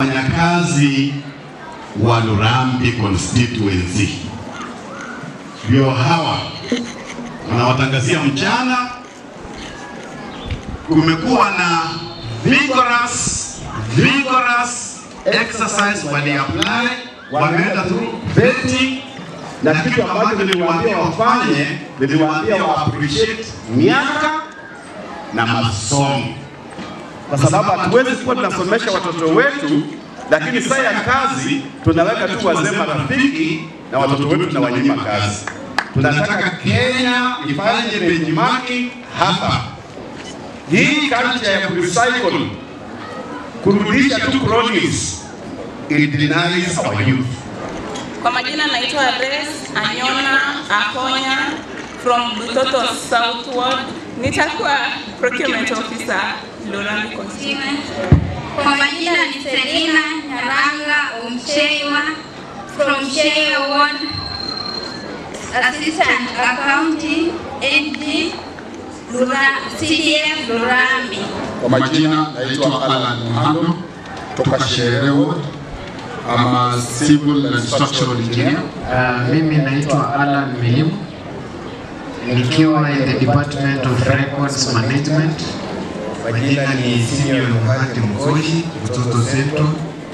wafanyakazi wa Lurambi constituency ndio hawa wanawatangazia mchana. Kumekuwa na vigorous vigorous exercise wali apply, wameenda through vetting, na kitu ambacho niliwaambia wafanye, niliwaambia wa appreciate miaka na masomo, kwa sababu hatuwezi kuwa tunasomesha watoto wetu, lakini saa ya kazi tunaweka tu wazee marafiki na watoto wetu tunawanyima kazi. Tunataka Kenya ifanye benchmarking hapa. Hii culture ya kurecycle, kurudisha tu cronies, it denies our youth. Kwa majina naitwa Res Anyona Akonya from Butoto South Ward. Nitakuwa procurement officer Lurambi constituency. Kwa majina ni Selina Nyaranga Omchewa from Chewa Ward, Assistant Accounting NG Lura, CDF Lurambi. Kwa majina naitwa Alan Muhando toka Shere Ward. I'm a civil and structural engineer. Uh, mimi naitwa Alan Milim nikiwa in the Department of Records Management. Majina ni Senior Luhati Mkoshi, Butoto Central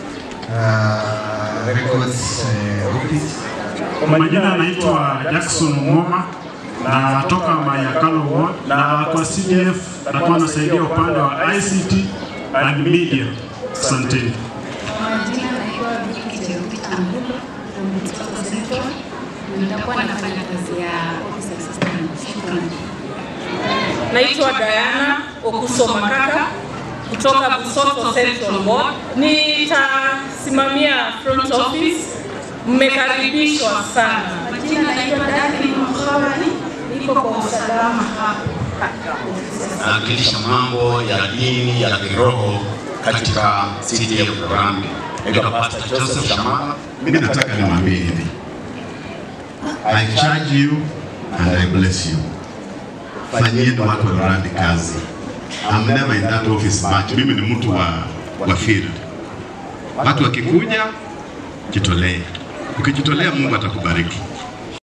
uh, Records uh, Office. Kwa majina naitwa Jackson Ngoma na natoka Mayakalo Ward na kwa CDF nakuwa nasaidia upande wa ICT and media. Asanteni. Majina naitwa Viki Cherubi Ambulo from Butoto Central. Nitakuwa nafanya kazi ya office assistant. Shukrani. Naitwa Diana Okuso Makaka kutoka Busoto Central Ward. Nitasimamia front office. Mmekaribishwa sana. Majina naitwa Daphne Mkhawani, niko kwa usalama hapa. nawakilisha mambo ya dini ya kiroho katika CDF Lurambi. Naitwa Pastor Joseph Shamala. Mimi nataka niwaambie hivi, I charge you and I bless you. Fanyieni watu wa Lurambi kazi. I'm never in that office much. Mimi ni mtu wa, wa field. Watu wakikuja, jitolee. Ukijitolea Mungu atakubariki.